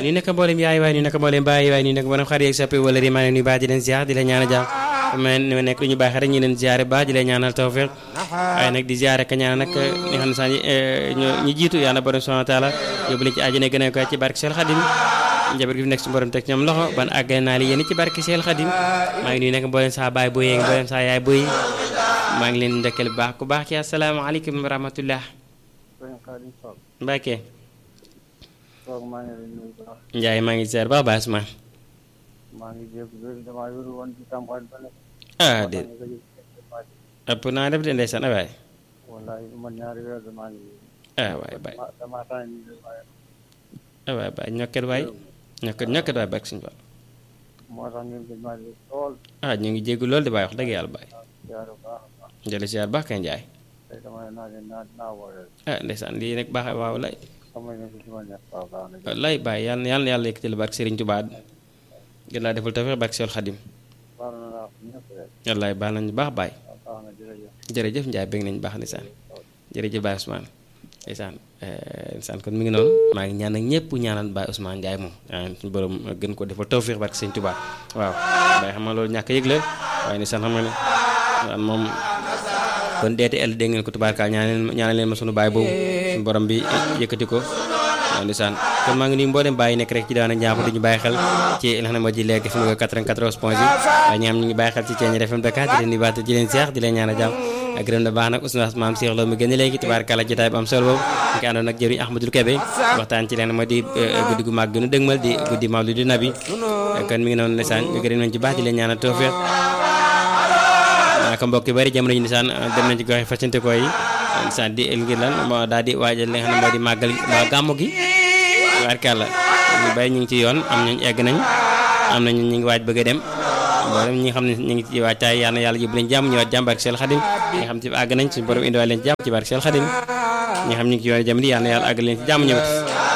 ñu nekk mboolem yaay waay ñu nekk mboolem baay waay ñu nekk mboolem xar yeeg soppi wala ri maa ngi nuyu baax di leen ziar di leen ñaanal jàmm ma ne nekk lu ñu baax rek ñu leen ziare baax di leen ñaanal tawfiq waaye nag di ziare ka ñaan nag ñi xam ne sax ñu jiitu yàlla borom subhanahu wa taala yóbbu leen ci àjjana gën a ko ci barke Seex Xadim njaboot gi fi nekk su borom teg ñoom loxo ban àggale naa li yéen ci barke Seex Xadim maa ngi nuyu nekk mboolem saa baay boy yeeg mboolem saa yaay boy maa ngi leen ndekkal bu baax ku baax ci asalaamaaleykum wa rahmatullah Mbacke Njaay maa ngi ziar baax baax Ousmane maa ngi jégalu damaa yor woon ci campagne ba ah déet ëpp naa def de ndeysaan ah waay wallahi man ñaari weer damaa ngi ah waay baay damaa tànn ni waaye ah waay baay ñokket waay ñokket ñokket waay barke suñu Fall moo tax ngeen gëj maa dégg lool ah ñu ngi jéggu lool di baay wax dëgg yàlla baay jaar bu baax a baax jële ziar baax kay Njaay tey dama ne naa leen naa naa woowee ah ndeysaan lii nag baax waaw lay xam nga ne ci ma nekk waaw baax na lay baay yàlla na yàlla na yàlla yëkkati la barke Serigne Touba gën laa defal tawfeex barke Seex Xadim baax na naa ko ñëpp rek wallaay baal nañu baax baay waaw baax na jërëjëf jërëjëf Njaay bëgg nañu baax ndeysaan jërëjëf Baye Ousmane ndeysaan ndeysaan kon mi ngi noonu maa ngi ñaan ak ñëpp ñaanal Baye Ousmane Ndiaye moom suñu borom gën ko defal tawféex barke Sëñ Tuubaa waaw Baye xam nga loolu ñàkk yëg la waaye ndeysaan xam nga ne waan moom kon DTL dégg ngeen ko tubaarkaal ñaanal ñaanal leen ma sunu baay boobu suñu borom bi yëkkati ko waaw ndeysaan kon maa ngi nuyu mboolem bàyyi nekk rek ci daana njàmp duñu bàyyi xel ci li nga xam ne moo ji léegi fi mu 94 point 6 waaye ñi am ñu ngi bàyyi xel ci Thiéniere FM Dakar di leen di baat di leen seex di leen ñaanal jàmm ak gërëm na baax nag oustaz maam Cheikh Lo mi gën léegi tubaarkàlla jotaay bu am solo boobu ñu ngi àndoon nag jëriñ Ahmadul Kebe waxtaan ci leen moo di guddi gu màgg gënu dëgmal di guddi mawlidu nabi kon mi ngi noonu ndeysaan ñu gërëm nañ ci baax di leen ñaanal tawfeex naka mbokk yu bari jamono ji ndeysaan dem nañ ci gox yi fasante ko yi ndeysaan di ngir lan moo daal di waajal li nga xam ne moo di màggal waa gàmmu gi tubaarkàlla ñu bari ñu ngi ci yoon am nañ egg nañ am nañ ñu ngi waaj bëgg a dem mboolem ñi nga xam ne ñu ngi ci waajtaay yàlla na yàlla yóbbu leen jàmm ñëwaat jàmm barke Seex Xadim ñi nga xam ci àgg nañ suñu borom indiwaat leen ci jàmm ci barke Seex Xadim ñi nga xam ñu ngi ci yoon jamono yàlla na yàlla àgg leen ci jàmm ñëwaat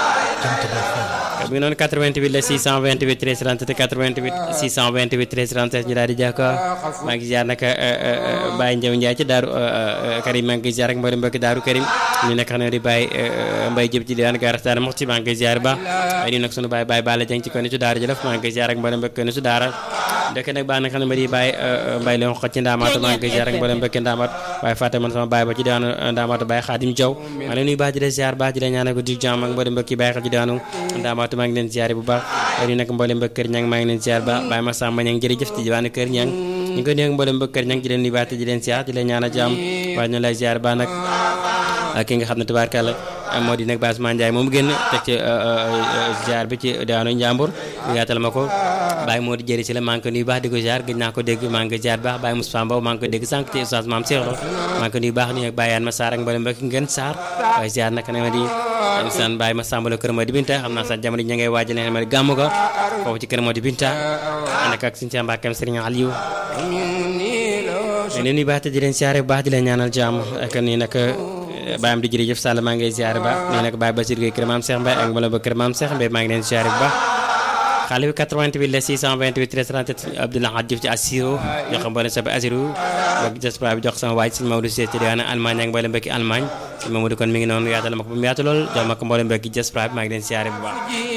mi ngi noonu 88 la 628 13 37 88 628 13 37 ñu daal di jàkko maa ngi ziar nag Baye Ndiaw Ndiaye ci daaru Karim maa ngi ziar ak mboolem mbokki daaru Karim ñu nekk xam ne di Baye Mbaye jëb ci diwaan garastaan moxti maa ngi ziar ba waaye nii nag sunu Baye Baye Balla Dieng ci kon su daara jëlëf maa ngi ziar ak mboolem mbokki kon su daara dëkk nag baax na xam ne ma di Baye Mbaye leen xoj ci ndaamaatu maa ngi ziar ak mboolem mbokki ndaamaatu waaye fàtte man sama Baye ba ci diwaanu ndaamaatu Baye Khadim Diaw maa leen nuyu baax di la ziar baax di la ñaanal ko di jàmm ak mboolem mbokki Baye xel ci diwaanu ndaamaatu maa ngi leen ziare bu baax ñu nag mboolem mbokk kër ñang maa ngi leen ziar ba Baye Massamba ñang jërëjëf ci diwaanu kër ñang ñu ko nuyu mboolem mbokk kër ñang di leen nuyu baat di leen ziar di leen ñaanal jàmm waaye ñu lay ziar ba nag ki nga xam ne tubaarkàlla moo di nag Baye Ousmane Ndiaye moom génn teg ci ziar bi ci diwaanu Njàmbur mu yaatal ma ko Baye moo di jëri si la maa ngi ko nuyu baax di ko ziar gëj naa ko dégg maa ngi ko ziar baax Baye Moussa Mbow maa ngi ko dégg sànq ci Oustaz Maam Cheikh Lo maa ngi ko nuyu baax nuyu ak Baye Yane ma Sarr ak mboolem mbokk ngeen Sarr waaye ziar nag ne ma di san Baye ma Samba la kër moo di Binta xam naa sax jamono ña ngay waajal ne ma di gàmmu ko foofu ci kër moo di Binta ànd ak suñu Cheikh Mbackeem Serigne Aliou leen nuyu baax te di leen ziare bu baax di leen ñaanal jàmm ak nii nag baayam di jërëjëf Sall maa ngi lay ziare ba nii nag Baye Basir Gueye kër Maam Cheikh Mbaye ak mboolem ba kër Maam Cheikh Mbaye maa ngi leen ziare bu baax xale bi 88 la 628 1337 Abdoulaye Hadj Diouf ci Assiro jox ko mboolem sa Assiro ak diaspora bi jox sama waaj sëñ Maodo Cissé ci diwaanu Allemagne ak mboolem mbokki Allemagne sëñ Mamadou kon mi ngi noonu yaatal ma ko ba mu yaatu lool jox ma ko mboolem mbokki diaspora bi maa ngi leen ziare bu baax